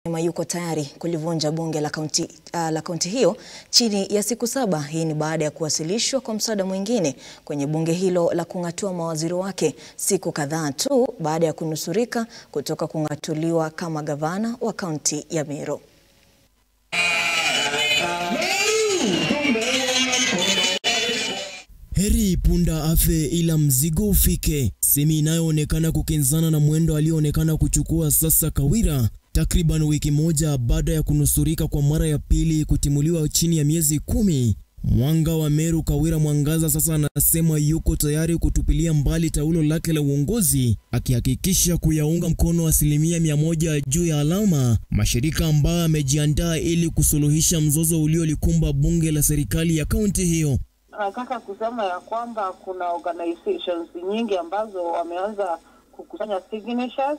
yuko tayari kulivunja bunge la kaunti uh, la kaunti hiyo chini ya siku saba. Hii ni baada ya kuwasilishwa kwa mswada mwingine kwenye bunge hilo la kung'atua mawaziri wake siku kadhaa tu baada ya kunusurika kutoka kung'atuliwa kama gavana wa kaunti ya Meru. Heri punda afe ila mzigo ufike, semi inayoonekana kukinzana na mwendo alioonekana kuchukua sasa Kawira takriban wiki moja baada ya kunusurika kwa mara ya pili kutimuliwa chini ya miezi kumi. Mwanga wa Meru Kawira Mwangaza sasa anasema yuko tayari kutupilia mbali taulo lake la uongozi, akihakikisha kuyaunga mkono asilimia mia moja juu ya alama mashirika ambayo amejiandaa ili kusuluhisha mzozo uliolikumba bunge la serikali ya kaunti hiyo. Nataka kusema ya kwamba kuna organizations nyingi ambazo wameanza kukusanya signatures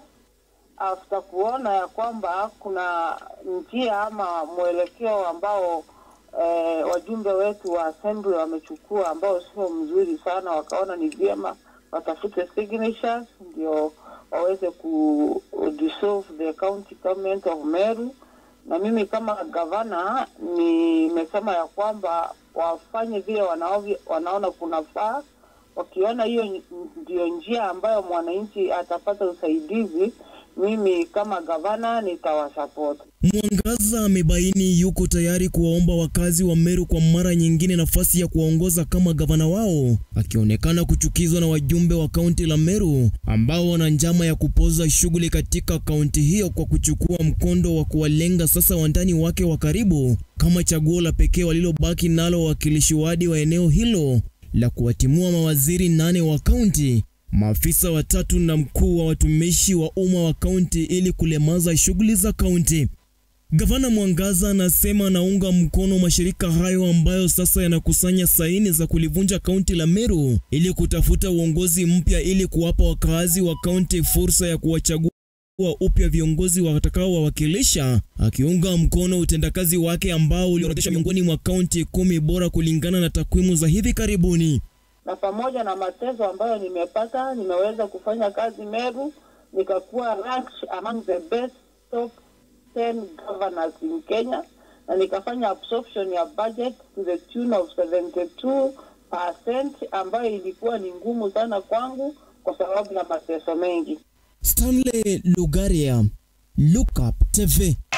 after kuona ya kwamba kuna njia ama mwelekeo ambao eh, wajumbe wetu wa assembly wamechukua ambao sio mzuri sana, wakaona ni vyema watafute signatures ndio waweze ku dissolve the county government of Meru. Na mimi kama gavana nimesema ya kwamba wafanye vile wanaovyo, wanaona kunafaa. Wakiona hiyo ndio njia ambayo mwananchi atapata usaidizi, mimi kama gavana nitawasupport. Mwangaza amebaini yuko tayari kuwaomba wakazi wa Meru kwa mara nyingine nafasi ya kuwaongoza kama gavana wao, akionekana kuchukizwa na wajumbe wa kaunti la Meru ambao wana njama ya kupoza shughuli katika kaunti hiyo kwa kuchukua mkondo wa kuwalenga sasa wandani wake wa karibu kama chaguo la pekee walilobaki nalo wawakilishi wadi wa eneo hilo la kuwatimua mawaziri nane wa kaunti maafisa watatu na mkuu wa watumishi wa umma wa kaunti ili kulemaza shughuli za kaunti. Gavana Mwangaza anasema anaunga mkono mashirika hayo ambayo sasa yanakusanya saini za kulivunja kaunti la Meru ili kutafuta uongozi mpya ili kuwapa wakazi wa kaunti fursa ya kuwachagua upya viongozi watakaowawakilisha, akiunga mkono utendakazi wake ambao uliorodhesha miongoni mwa kaunti kumi bora kulingana na takwimu za hivi karibuni na pamoja na mateso ambayo nimepata, nimeweza kufanya kazi Meru, nikakuwa ranked among the best top 10 governors in Kenya, na nikafanya absorption ya budget to the tune of 72% ambayo ilikuwa ni ngumu sana kwangu kwa sababu ya mateso mengi. Stanley Lugaria, Look Up TV.